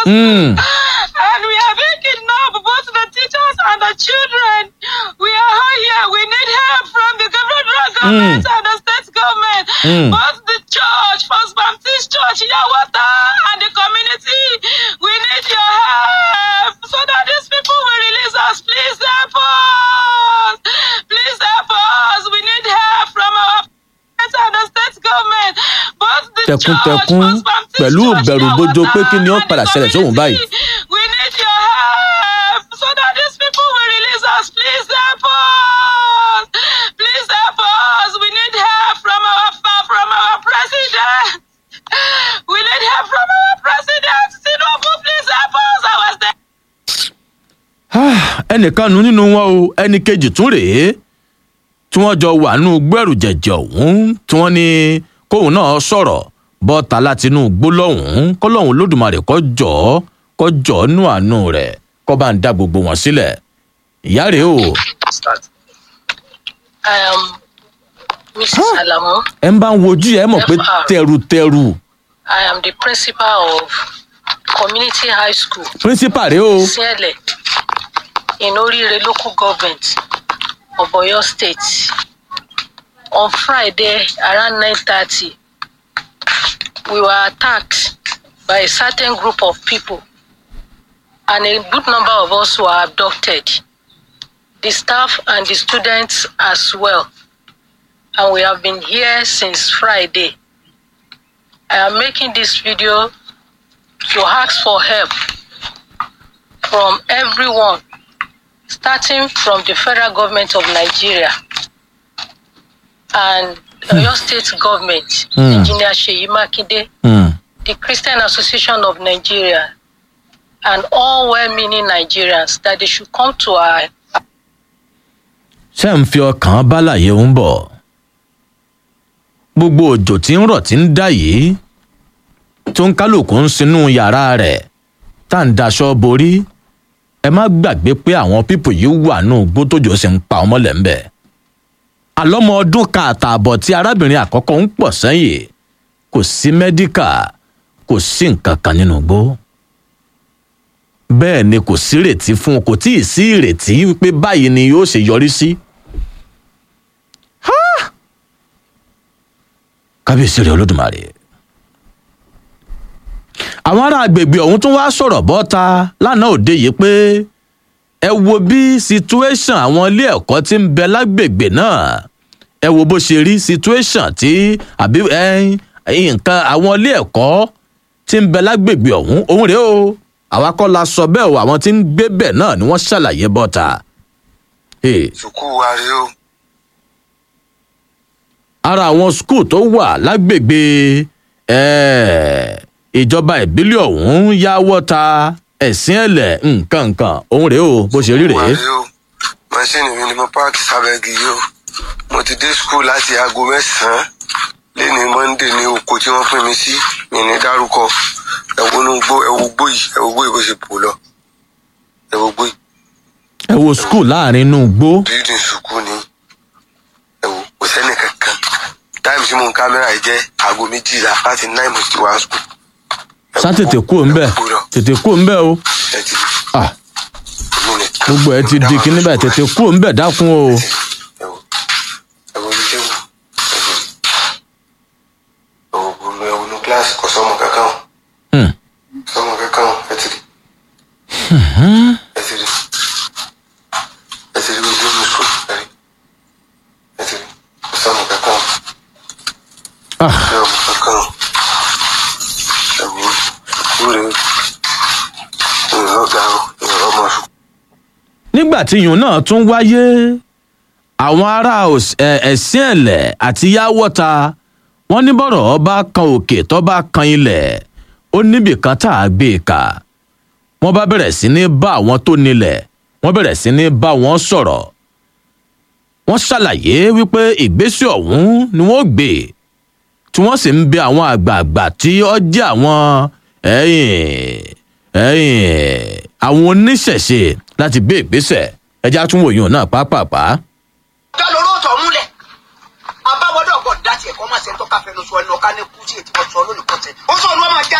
us. Mm. And we are being kidnapped, both the teachers and the children. We are all here. We need help from the federal government and the state government. Mm. Both the church, First Baptist Church, Yawata, and the community. We need your help so that these people will release us. Please help us. Please help us. We need help from our parents and the state government. Both the Tẹkuntẹkun, church, First Baptist pẹ̀lú Church, ìbẹ̀rùbojo pé kí ni ó Yawata, padà and the ṣẹlẹ̀ sóhun báyìí. community. We need your help so that these people will release us. Please help us. Please help us. We need help from our from our president. We need help from our president. Tinubu, please help us. Our state. Ah, ẹnìkan nu nínú wọn o ẹnì kejì tún rèé tí wọn jọ wà nù gbẹrù jẹjẹ ọhún tí wọn ní kóun náà sọrọ bọta láti inú gbólọhùn kọlọhùn lódùmarè kọ jọ kọ jọ nù àánú rẹ kọ bá ń dá gbogbo wọn sílẹ ìyá rèé o I am Mrs. Alamu. ẹ ń bá ń wojú ẹ mọ pé tẹrùtẹrù I am the principal of Community High School, píríncípà rèé o Siele, in Orire local government of Oyo State. On Friday around 9:30, we were attacked by a certain group of people, and a good number of us were abducted. The staff and the students as well. And we have been here since Friday. I am making this video to ask for help from everyone, starting from the federal government of Nigeria and Oyo State government, Hmm. Engineer Sheyi Makinde, Hmm. the Christian Association of Nigeria, and all well-meaning Nigerians that they should come to our ṣé ń fi ọkàn bálàyé ń bọ̀ gbogbo òjò tí ń rọ̀ tí ń dà yìí tó ń kálukú ń sinú yàrá rẹ̀ tá à ń daṣọ borí ẹ má gbàgbé pé àwọn pípò yìí wà nù gbó tójò sì ń pa ọmọ lẹ́ńbẹ̀ àlọ́mọ ọdún kan àtààbọ̀ tí arábìnrin àkọ́kọ́ ń pọ̀ sẹ́yìn kò sí mẹ́díkà kò sí nǹkan kan nínú igbó bẹ́ẹ̀ ni kò sí ìrètí fún un kò tí ì sí ìrètí pé báyìí ni yóò ṣe yọrí sí. Ha! kábíyèsí rẹ̀ olódùmarè. àwọn ará agbègbè ọ̀hún tún wá sọ̀rọ̀ bọ́ta lánàá òde yìí pé ẹ wo bí situation àwọn ilé ẹ̀kọ́ ti ń bẹ lágbègbè náà ẹ wo bó ṣe rí situation tí àbí ẹ nǹkan àwọn ilé ẹ̀kọ́ tí ń bẹ lágbègbè ọ̀hún òun rèé o àwa kọ́ la sọ bẹ́ẹ̀ o àwọn tí ń gbé bẹ̀ náà ni wọ́n ṣàlàyé bọ́ta. Hey, sùkúù wa rèé o ara àwọn skul tó wà lágbègbè eh, ìjọba ìbílẹ̀ ọ̀hún yá wọ́ta ẹ̀sìn ẹ̀lẹ̀ nǹkan nǹkan òun rèé o bó ṣe rí Sùkúù wa rèé. rèé o mọ́ṣíìnì mi ni mo páàkì sábẹ́gì yìí o mo ti dé skul láti aago mẹ́sàn-án lẹ́ni monde ní oko tí wọ́n pín mi sí mi ní dárúkọ ẹ̀wọ̀nú gbó ẹ̀wọ̀ gbó yìí ẹ̀wọ̀ gbó yìí bó ṣe pò lọ ẹ̀wọ̀ gbó yìí ẹ wo skul láàrin inú igbó bíldìn sùkúù ni ẹ̀wọ̀ kò sẹ́ni kankan táìmù tí mo ń kámẹ́rà yìí jẹ́ aago méjìlá láti náì mo ti wá skul. sá tètè kú òun bẹ́ẹ̀ tètè kú òun bẹ́ẹ̀ o ẹ ti Ah, èmi nìkan. gbogbo ẹ ti di kíní báyìí tètè kú òun bẹ́ẹ̀ dákun o. ẹwọ ẹwọ ní tẹwọ ẹwọ ẹwọ ẹwọ ní kíláàsì kò sọmọ kankan o Hmm. sọmọ kankan o ẹ ti rí ẹ ti rí ẹ ti rí ojú mi sùn ẹ rí ẹ ti rí kò sọmọ kankan o Ah, sọmọ kankan o ẹwọ sùkúrú rẹ ìrìn ọgá o ìrìn ọmọ sùkúrú. nígbà tí iyùn náà tún wáyé àwọn ará òs- ẹ- ẹ̀sìn ẹ̀lẹ̀ àti yáwọ́ta wọ́n ní bọ́rọ̀ ọba kan òkè tó bá kan ilẹ̀ ó níbì kan tá a gbé e kà wọ́n bá bẹ̀rẹ̀ sí ní bá àwọn tó nílẹ̀ wọ́n bẹ̀rẹ̀ sí ní bá wọn sọ̀rọ̀ wọ́n ṣàlàyé wípé ìgbésẹ̀ ọ̀hún ni wọ́n gbé tí wọ́n sì ń bẹ àwọn àgbààgbà tí ó jẹ́ àwọn ẹ̀yìn ẹ̀yìn àwọn oníṣẹ̀ṣe láti gbé ìgbésẹ̀ ẹja tún wòyàn náà pápápá. dá lóró tọ̀ múlẹ̀ abáwọ́dọ̀ gbọ́dọ̀ dá tiẹ̀ kọ́ máa ṣe ń tọ́ka fẹnu sọ ẹnu ọ̀ká ní kú tí ètí wọn sọ lónìí kọ́sẹ̀ ó sọ ni wọ́n máa já